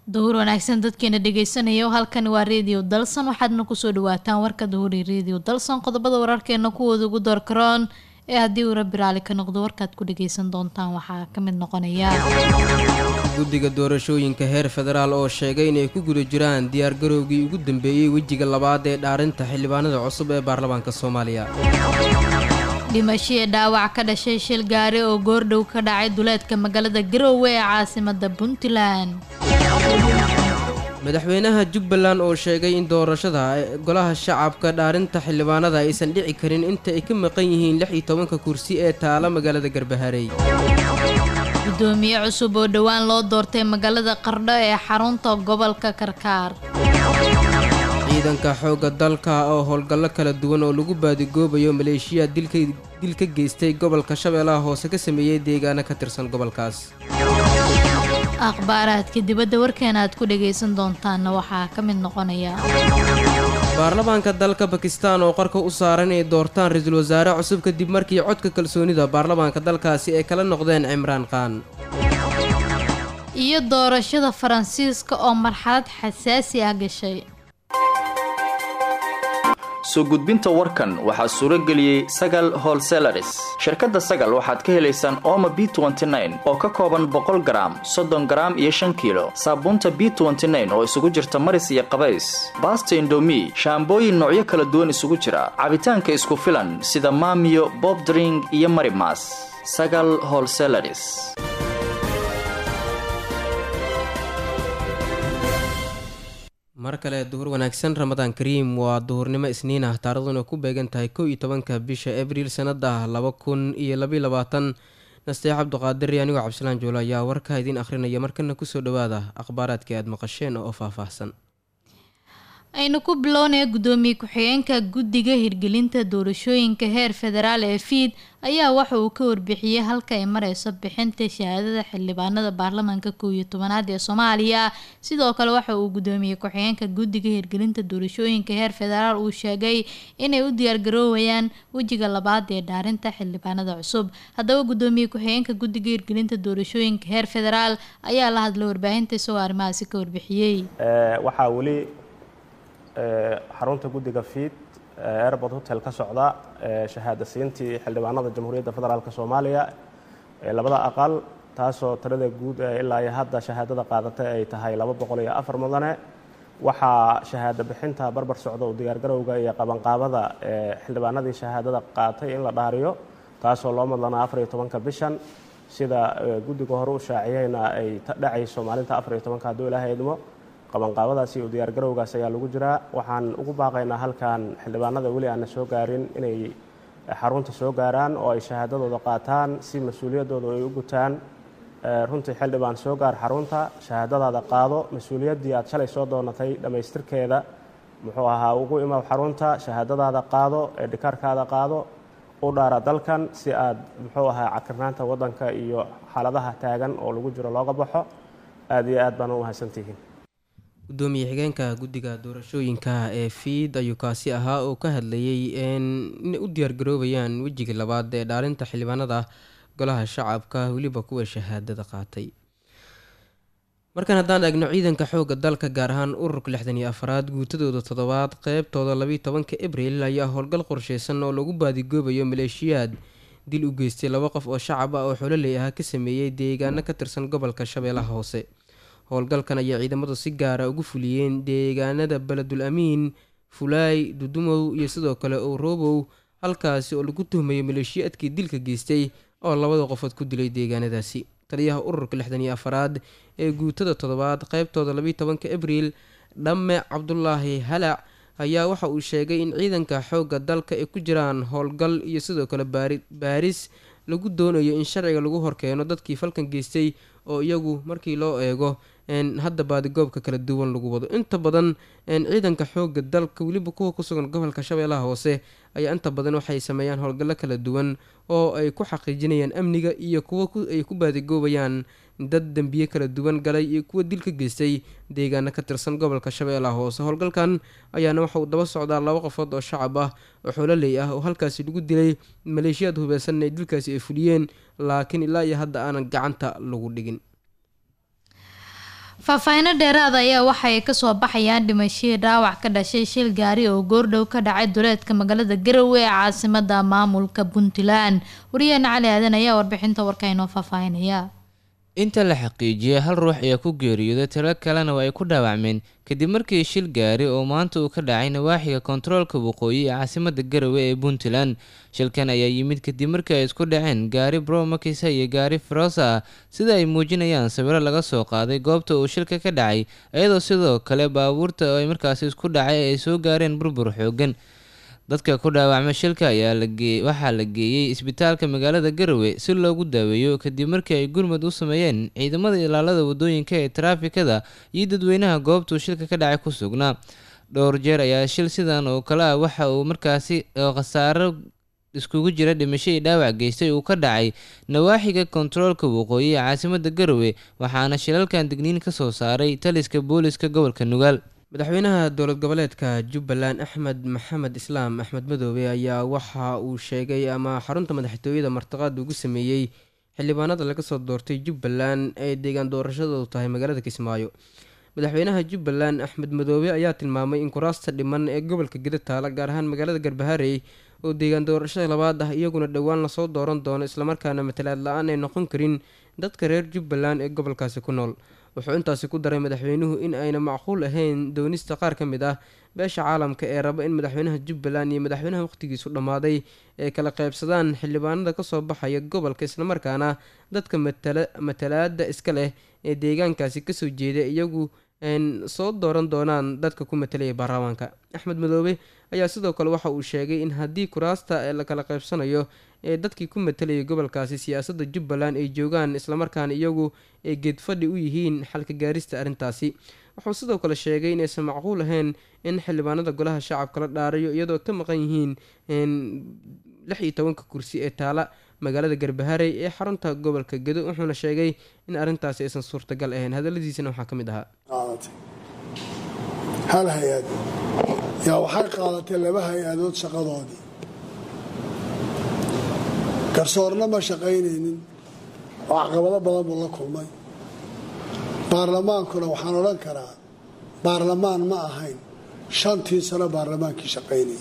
duhur wanaagsan dadkeena dhegeysanaya halkani waa redio dalson waxaadna kusoo dhawaataan warka duhuri redio dalson qodobada wararkeena kuwooda ugu doorkaroon ee haddii uu rabbi raali ka noqdo warkaad ku dhageysan doontaan waxaa ka mid noqonaya guddiga doorashooyinka heer federaal oo sheegay inay ku guda jiraan diyaargarowgii ugu dambeeyey wejiga labaad ee dhaarinta xildhibaanada cusub ee baarlamaanka soomaaliya dhimashii dhaawac ka dhashay shil gaari oo goordhow ka dhacay duleedka magaalada garoowe ee caasimada puntland madaxweynaha jubbaland oo sheegay in doorashada golaha shacabka dhaarinta xildhibaanada aysan dhici karin inta ay ka maqan yihiin lix iyo tobanka kursi ee taala magaalada garbaharey gudoomiye cusub oo dhowaan loo doortay magaalada qardho ee xarunta gobolka karkaar ciidanka xoogga dalka oo howlgallo kala duwan oo lagu baadigoobayo maleeshiya dil ka geystay gobolka shabeellaha hoose ka sameeyey deegaano ka tirsan gobolkaas akhbaaraadka dibadda warkeena aad ku dhagaysan doontaanna waxaa ka mid noqonaya baarlamaanka dalka bakistan oo qarka u saaran inay doortaan ra-iisul wasaare cusub kadib markii codka kalsoonida baarlamaanka dalkaasi ay kala noqdeen cimraan khan iyo doorashada faransiiska oo marxalad xasaasi ah gashay soo gudbinta warkan waxaa suuro geliyey sagal holselaris shirkadda sagal waxaad ka helaysaan ooma b oo ka kooban boqol garaam soddon garaam iyo shan kiilo saabuunta b oo isugu jirta maris iyo qabays baasta indomi shaambooyin noocyo kala duwan isugu jira cabitaanka isku filan sida maamiyo bobdring iyo marimas sagal holselaris mar kale duhur wanaagsan ramadaan kariim waa duhurnimo isniin ah taaraduna ku beegan tahay kow iyo tobanka bisha abriil sanada laba kun iyo labaiy labaatan nasteex cabduqaadir anigoo cabdisalaan joolo ayaa warka idiin akhrinaya markana kusoo dhawaada akhbaaraadkii aada maqasheen oo faahfaahsan aynu ku bilownaya guddoomiye ku-xigeenka guddiga hirgelinta doorashooyinka heer federaal ee fiid ayaa waxa uu ka warbixiyey halka ay mareyso bixinta shahaadada xildhibaanada baarlamaanka kow iyo tobanaad ee soomaaliya sidoo kale waxa uu guddoomiye ku-xigeenka guddiga hirgelinta doorashooyinka heer federaal uu sheegay inay u diyaargaroowayaan wejiga labaad ee dhaarinta xildhibaanada cusub haddaba guddoomiye ku-xigeenka guddiga hirgelinta doorashooyinka heer federaal ayaa la hadlay warbaahinta isagoo arrimahaasi ka warbixiyey waxaa weli xarunta guddiga fiid airbort hotel ka socda shahaada siintii xildhibaanada jamhuuriyadda federaalk soomaaliya ee labada aqal taasoo tirada guud ee ilaa iyo hadda shahaadada qaadatay ay tahay laba boqol iyo afar mudane waxaa shahaado bixinta barbar socda u diyaargarowga iyo qabanqaabada ee xildhibaanadii shahaadada qaatay in la dhaariyo taasoo loo madlanaa afar iyo tobanka bishan sida guddiga hore u shaaciyeyna ay dhacayso maalinta afar iyo tobanka hadduu ilaahay idmo qabanqaabadaasi iyo diyaargarowgaas ayaa lagu jiraa waxaan ugu baaqaynaa halkan xildhibaanada weli aana soo gaarin inay xarunta soo gaaraan oo ay shahaadadooda qaataan si mas-uuliyaddooda ay u gutaan runtii xildhibaan soo gaar xarunta shahaadadaada qaado mas-uuliyaddii aad shalay soo doonatay dhammaystirkeeda muxuu ahaa ugu imaw xarunta shahaadadaada qaado ee dhikaarkaada qaado u dhaara dalkan si aad muxuu ahaa cakirnaanta waddanka iyo xaaladaha taagan oo lagu jiro looga baxo aada iyo aad baan u mahadsantihiin gudoomiye xigeenka guddiga doorashooyinka ee fiid ayuu kaasi ahaa oo ka hadlayay inay u diyaargaroobayaan wejiga labaad ee dhaarinta xildhibaanada golaha shacabka weliba kuwa shahaadada qaatay markan haddaan eegno ciidanka xoogga dalka gaar ahaan ururka lixdan iyo afaraad guutadooda toddobaad qeybtooda labiiyo tobanka abriil ayaa howlgal qorsheysan oo lagu baadigoobayo maleeshiyaad dil u geystay laba qof oo shacab ah oo xololey ah ka sameeyey deegaano ka tirsan gobolka shabeellaha hoose howlgalkan ayaa ciidamadu si gaara ugu fuliyeen deegaanada beledul amiin fulaay dudumow iyo sidoo kale owrobow halkaasi oo lagu tuhmayo maleeshiyaadkii dilka geystay oo labada qofood ku dilay deegaanadaasi taliyaha ururka lixdan iyo afaraad ee guutada toddobaad qeybtooda labiiyo tobanka abriil dhamme cabdulaahi halac ayaa waxa uu sheegay in ciidanka xoogga dalka ay ku jiraan howlgal iyo sidoo kale baaris lagu doonayo in sharciga lagu horkeeno dadkii falkan geystay oo iyagu markii loo eego hadda baadigoobka kala duwan lagu wado inta badan ciidanka xooga dalka weliba kuwa kusugan gobolka shabeellaha hoose ayaa inta badan waxay sameeyaan howlgallo kala duwan oo ay ku xaqiijinayaan amniga iyo kuwa ay ku baadigoobayaan dad dembiye kala duwan galay iyo kuwa dil ka geystay deegaano ka tirsan gobolka shabeellaha hoose howlgalkan ayaana waxa uu daba socdaa laba qofood oo shacab ah oo xoololey ah oo halkaasi lagu dilay maleeshiyaad hubeysan ee dilkaasi ay fuliyeen laakiin ilaa iyo hadda aanan gacanta lagu dhigin faahfaahino dheeraada ayaa waxa ay kasoo baxayaan dhimashadii dhaawac ka dhashay shil gaari oo goordhow ka dhacay duleedka magaalada garowe ee caasimada maamulka puntland wariyaheena cali aadan ayaa warbixinta warka inoo faahfaahinaya inta la xaqiijiyay hal ruux ayaa ku geeriyooday tiro kalena waa ay ku dhaawacmeen kadib markii shil gaari oo maanta uu ka dhacay nawaaxiga kontaroolka waqooyi ee caasimada garowe ee puntland shilkan ayaa yimid kadib markii ay isku dhaceen gaari bromakisa iyo gaari farosa ah sida ay muujinayaan sawiro laga soo qaaday goobta uu shilka ka dhacay iyadoo sidoo kale baabuurta oo ay markaasi isku dhacay ay soo gaareen burbur xoogan dadka ku dhaawacma shilka ayaa waxaa la geeyey isbitaalka magaalada garowe si loogu daaweeyo kadib markii ay gurmud u sameeyeen ciidamada ilaalada wadooyinka ee taraafikada iyo dadweynaha goobtuu shilka ka dhacay ku sugnaa dhowr jeer ayaa shil sidan oo kale ah waxa uu markaasi khasaaro iskugu jira dhimasho iyo dhaawac geystay uu ka dhacay nawaaxiga kontaroolka waqooyi ee caasimada garowe waxaana shilalkan digniin ka soo saaray taliska booliska gobolka nugaal madaxweynaha dowlad goboleedka jubbaland axmed maxamed islaam axmed madoobe ayaa waxa uu sheegay ama xarunta madaxtooyada martiqaad ugu sameeyey xildhibaanada laga soo doortay jubbaland ee deegaan doorashadoodu tahay magaalada kismaayo madaxweynaha jubbaland axmed madoobe ayaa tilmaamay in kuraasta dhiman ee gobolka geda taala gaar ahaan magaalada garbaharey oo deegaan doorashada labaad ah iyaguna dhowaan lasoo dooran doono islamarkaana matalaad la-aan ay noqon karin dadka reer jubbaland ee gobolkaasi ku nool wuxuu intaasi ku daray madaxweynuhu in ayna macquul ahayn doonista qaar ka mid ah beesha caalamka ee raba in madaxweynaha jubbaland iyo madaxweynaha wakhtigiisu dhammaaday ay kala qaybsadaan xildhibaanada kasoo baxaya gobolka islamarkaana dadka matalaada iska leh ee deegaankaasi kasoo jeeda iyagu soo dooran doonaan dadka ku matalaya baarlamaanka axmed madoobe ayaa sidoo kale waxa uu sheegay in haddii kuraasta la kala qaybsanayo ee dadkii ku matalayay gobolkaasi siyaasadda jubbaland ay joogaan islamarkaana iyagu ay geedfadhi u yihiin xalka gaarista arrintaasi wuxuu sidoo kale sheegay inaysan macquul ahayn in xildhibaanada golaha shacabka la dhaarayo iyadoo ka maqan yihiin lix iyo tobanka kursi ee taala magaalada garbaharey ee xarunta gobolka gedo wuxuuna sheegay in arrintaasi aysan suurtagal ahayn hadaladiisana waxaa ka mid ahaa hal hay-ad yaa waxay qaadatay laba hay-adood shaqadoodii garsoorna ma shaqaynaynin oo caqabado badan buu la kulmay baarlamaankuna waxaan odhan karaa baarlamaan ma ahayn shantii sano baarlamaankii shaqaynayay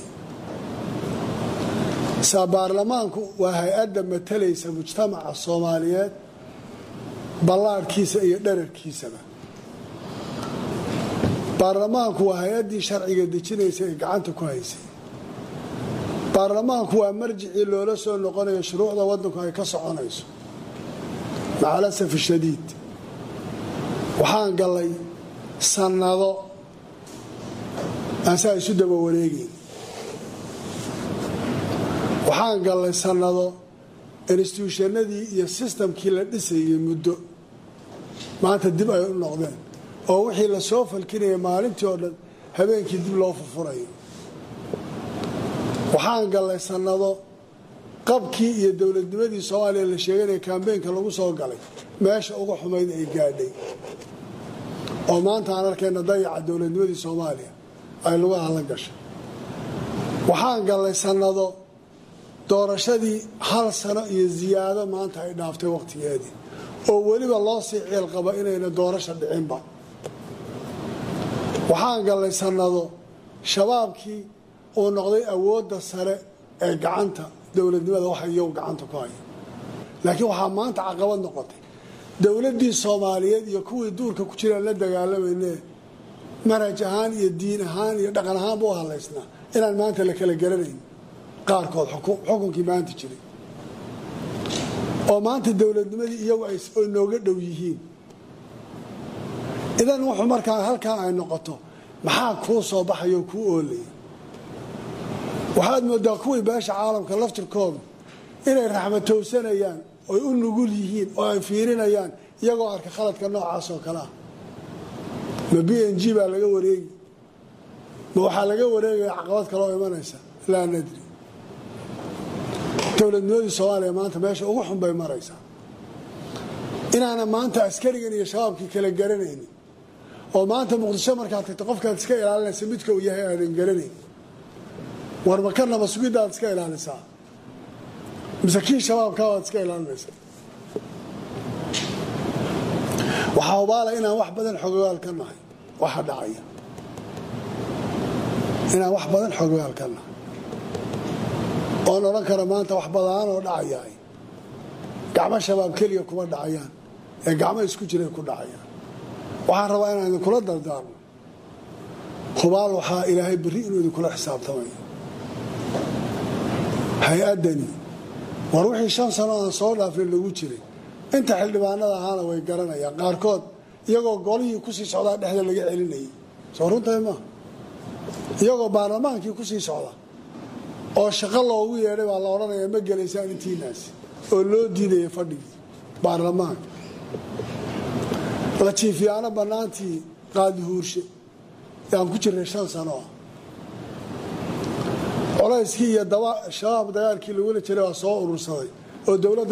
saa baarlamaanku waa hay-adda matalaysa mujtamaca soomaaliyeed ballaadhkiisa iyo dherarkiisaba baarlamaanku waa hay-addii sharciga dejinaysa ee gacanta ku haysay baarlamaanku waa marjicii loola soo noqonayo shuruucda waddanku ay ka soconayso macalasaf shadiid waxaan gallay sannado aan saa isu daba wareegayn waxaan gallay sannado instituushanadii iyo sistamkii la dhisayay muddo maanta dib ay u noqdeen oo wixii la soo falkinaya maalintii oo dhan habeenkii dib loo furfurayo waxaan gallay sannado qabkii iyo dowladnimadii soomaaliya la sheeganaya kambeynka lagu soo galay meesha uga xumayd ay gaadhay oo maanta aan arkayna dayaca dowladnimadii soomaaliya ay lugaha la gashay waxaan gallay sannado doorashadii hal sano iyo ziyaado maanta ay dhaaftay wakhtigeedii oo weliba loo sii ciil qaba inayna doorasha dhicinba waxaan gallay sannado shabaabkii uu noqday awoodda sare ee gacanta dowladnimada waxa iyagu gacanta ku haya laakiin waxaa maanta caqabad noqotay dowladdii soomaaliyeed iyo kuwii duurka ku jiraan la dagaalamayne manhaj ahaan iyo diin ahaan iyo dhaqan ahaanba u hadlaysnaa inaan maanta la kala garanayn qaarkood xukunkii maanta jiray oo maanta dowladnimadii iyagu ay nooga dhow yihiin idan wuxuu markaa halkaa ay noqoto maxaa kuu soo baxayoo kuu oolaya waxaad moodaa kuwii beesha caalamka laftirkoodu inay raxmatowsanayaan oy u nugul yihiin oo ay fiirinayaan iyagoo arka khaladka noocaas oo kale ah ma b n g baa laga wareegi ma waxaa laga wareegaya caqabad kaloo imanaysa laa nadri dowladnimadii soomaaliya maanta meesha ugu xun bay maraysaa inaana maanta askarigan iyo shabaabkii kala garanaynin oo maanta muqdisho markaad tagto qofkaad iska ilaalinaysa midka uu yahay aadan garanayn war makanaba sugidaad iska ilaalisaa mise kii shabaabkaa waad iska ilaalinaysaa waxaa hubaala inaan wax badan xogogaal ka nahay waxa dhacaya inaan wax badan xogogaal ka nahay oon odhan kara maanta wax badaanoo dhacayaay gacmo shabaab keliya kuma dhacayaan ee gacmo isku jiray ku dhacayaan waxaan rabaa inaan idinkula dardaarno hubaal waxaa ilaahay berri inuu idinkula xisaabtamayo hay-addani war wixii shan sano aan soo dhaafin lagu jiray inta xildhibaanada ahaana way garanayaan qaarkood iyagoo golihii kusii socdaa dhexda laga celinayay soo runtahay maa iyagoo baarlamaankii kusii socda oo shaqo loogu yeedhay baa la odhanaya ma gelaysaan intiinaasi oo loo diidaya fadhigii baarlamaanka la jiifiyaano bannaantii qaadi huurshe yaan ku jirnay shan sano ah colayskii iyo shabaab dagaalkii lagula jiray waa soo urursaday oo dowladda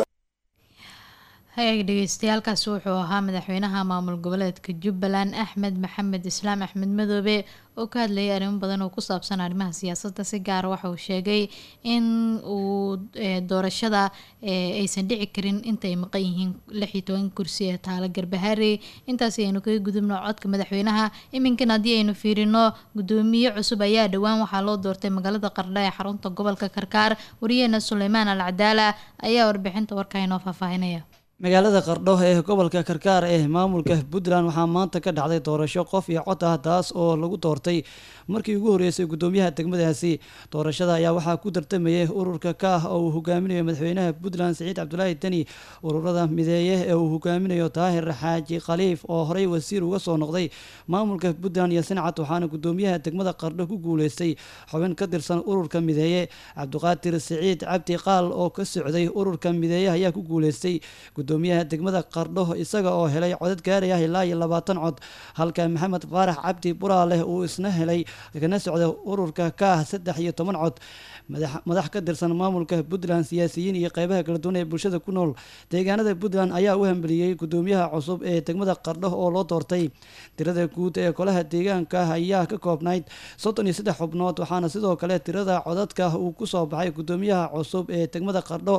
hay-ag dhegeystayaaalkaasi wuxuu ahaa madaxweynaha maamul goboleedka jubbaland axmed maxamed islaam axmed madoobe oo ka hadlayay arrimo badan oo ku saabsan arrimaha siyaasadda si gaara waxa uu sheegay in uu doorashada aysan dhici karin intay maqan yihiin lix iyo toban kursi ee taalo garbahaarey intaasi aynu kaga gudubno codka madaxweynaha iminkan haddii aynu fiirino gudoomiye cusub ayaa dhowaan waxaa loo doortay magaalada qardha ee xarunta gobolka karkaar wariyeena suleymaan al cadaala ayaa warbixinta warka inoo faahfaahinaya magaalada qardho ee gobolka karkaar ee maamulka puntland waxaa maanta ka dhacday doorasho qof iyo cod ah taas oo lagu doortay markii ugu horreysay gudoomiyaha degmadaasi doorashada ayaa waxaa ku tartamayay ururka kaah oo uu hogaaminayo madaxweynaha puntland siciid cabdulaahi deni ururada mideeye ee uu hogaaminayo daahir xaaji khaliif oo horey wasiir uga soo noqday maamulka puntland iyo sincad waxaana gudoomiyaha degmada qardho ku guuleystay xubin ka tirsan ururka mideeye cabdiqaadir siciid cabdi qaal oo ka socday ururka mideeye ayaa ku guuleystay gudoomiyaha degmada qardho isaga oo helay codad gaaraya ilaa iyo labaatan cod halka maxamed faarax cabdi buraaleh uu isna helay kana socda ururka kaah saddex iyo toban cod madax ka tirsan maamulka puntland siyaasiyiin iyo qeybaha kala duwan ee bulshada ku nool deegaanada puntland ayaa u hambeliyey gudoomiyaha cusub ee degmada qardho oo loo doortay tirada guud ee golaha deegaanka ayaa ka koobnayd soddon iyo saddex xubnood waxaana sidoo kale tirada codadka uu kusoo baxay gudoomiyaha cusub ee degmada qardho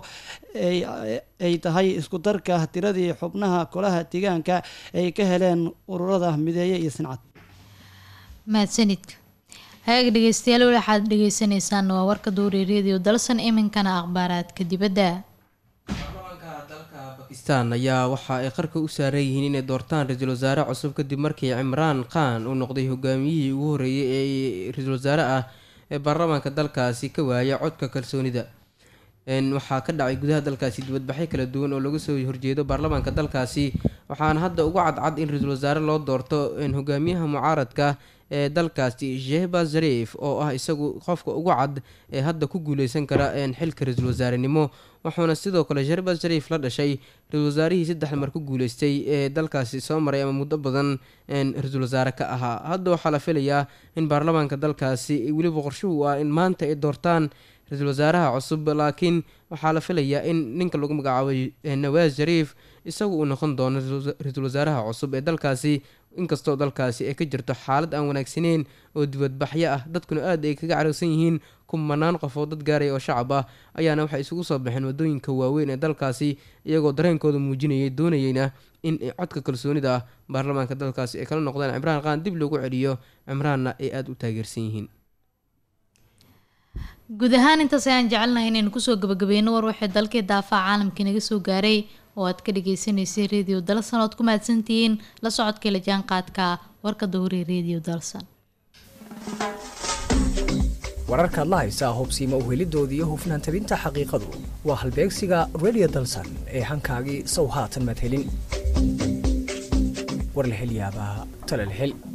ay tahay isku darka tiradii xubnaha golaha deegaanka ay ka heleen ururada mideeye iyo sincad mahadsanidka hagaag dhegeystayaal waxaad dhegeysaneysaan waa warka duuri radio dalsan iminkana akhbaaraadka dibadda baarlamaanka dalka bakistan ayaa waxa ay qarka u saaran yihiin inay doortaan ra-iisul wasaare cusub kadib markii cimraan khan uu noqday hogaamiyihii ugu horreeyay ee ra-iisul wasaare ah ee baarlamaanka dalkaasi ka waaya codka kalsoonida waxaa ka dhacay gudaha dalkaasi dibadbaxyo kala duwan oo laga soo horjeedo baarlamaanka dalkaasi waxaana hadda ugu cadcad in ra-iisul wasaare loo doorto hogaamiyaha mucaaradka ee dalkaasi shehba zarif oo ah isagu qofka ugu cad ee hadda ku guuleysan kara xilka ra-iisul wasaarenimo wuxuuna sidoo kale shehba zarif la dhashay ra-isul wasaarihii saddex mar ku guuleystay ee dalkaasi soo maray ama muddo badan ra-iisul wasaare ka ahaa hadda waxaa la filayaa in baarlamaanka dalkaasi weliba qorshuhu ah in maanta ay doortaan ra-iisul wasaaraha cusub laakiin waxaa la filayaa in ninka lagu magacaabay nawaas shariif isagu uu noqon doono ra-iisul wasaaraha cusub ee dalkaasi inkastoo dalkaasi ay ka jirto xaalad aan wanaagsaneyn oo dibadbaxyo ah dadkuna aad ay kaga carowsan yihiin kumanaan qof oo dad gaaraya oo shacab ah ayaana waxay isugu soo baxeen wadooyinka waaweyn ee dalkaasi iyagoo dareenkooda muujinayay doonayeyna in codka kalsoonida ah baarlamaanka dalkaasi ay kala noqdaan cimraan qaan dib loogu celiyo cimraanna ay aada u taageersan yihiin guud ahaan intaas ayaan jecelnahay inaynu kusoo gabagabeyno war waxay dalkii daafaca caalamka inaga soo gaaray oo aad ka dhageysaneysay radio dalsan oad ku mahadsantihiin la socodkii la jaanqaadka warka dowri radio dalsan wararkaad la haysaa hubsiima uhelidoodii iyo hufnaan tabinta xaqiiqadu waa halbeegsiga radio dalsan ee hankaagii sow haatan madhelin war la helyaabaa talal hel